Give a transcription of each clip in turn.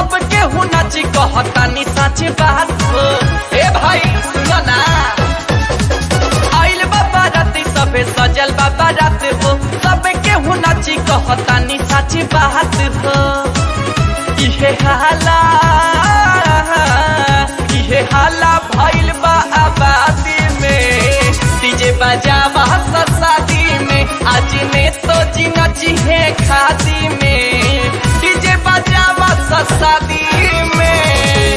सब केहू नाची कहतानी सच बात हो ए भाई सुनो ना आइल बाबा राती सबे सजल बाबा रात हो सब केहू नाची कहतानी सच बात हो इहे हाला इहे हाला भइल बा आबादी में डीजे बजावा शादी में आज ने तो जी नची है खादी में डीजे बजावा शादी में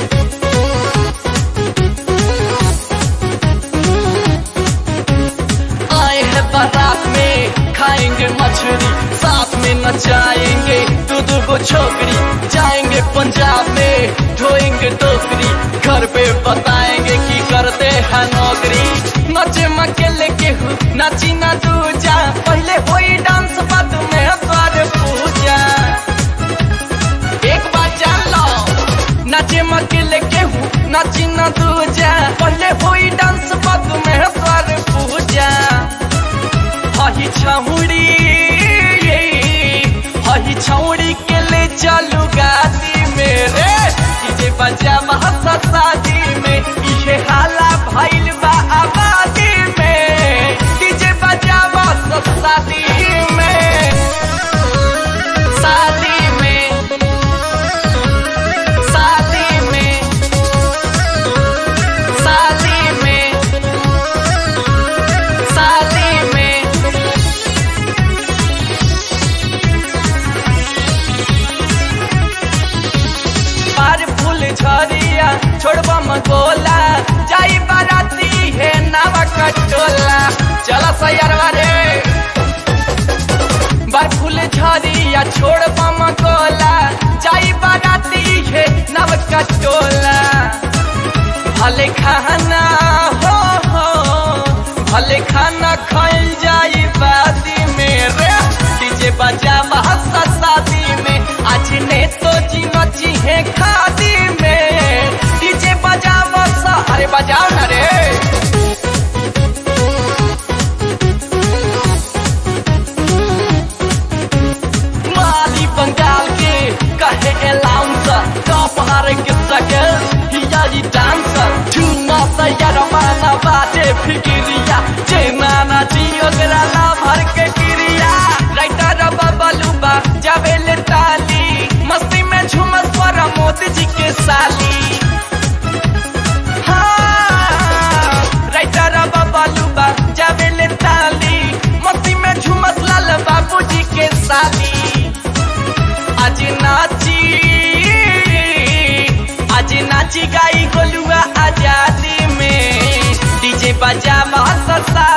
आए हैं बारात में खाएंगे मछली साथ में नचाएंगे दो दो को छोकरी जाएंगे पंजाब में ढोएंगे टोकरी घर पे बताएंगे कि करते हैं नौकरी नचे मकेले के हूँ नाची ना दूजा पहले होई डांस बाद में द्वार पूजा एक बात जान लो नाचे मकेले के हूँ नाची ना दूजा पहले होई डांस बाद में द्वार पूजा हही छौड़ी हही छौड़ी के ले चलू गादी मेरे डीजे बजा महसा शादी में इहे हाला भइल बा आबादी में डीजे बजा महसा शादी में शादी में शादी में शादी में शादी में पार फूल झरिया छोड़बा मगोला जाई बाराती है नावा कटोला चला सैरवा रे बार फूल झरिया छोड़बा मगोला जाई बाराती है नाव कटोला भले खाना हो हो भले खाना खाइल जाई बादी में रे डीजे बजा महसा शादी में आज ने तो जी नची है खादी में डीजे बजा महसा अरे बजाओ ना रे माली बंगाल के कहे अलाउंसर टॉप हारे के सके हिया जी डांसर चुना सैया माना बाटे फिकिरिया चेना ना जियो तेरा ला भर के किरिया राइटर बबलूबा जावेले ताली मस्ती में झूमस पर मोदी जी के साली हाँ, राइटर बबलूबा जावेले ताली मस्ती में झूमस लाल बाबू जी के साली आज नाची आज नाची गाई गोलुआ आजादी में डीजे बजा महसा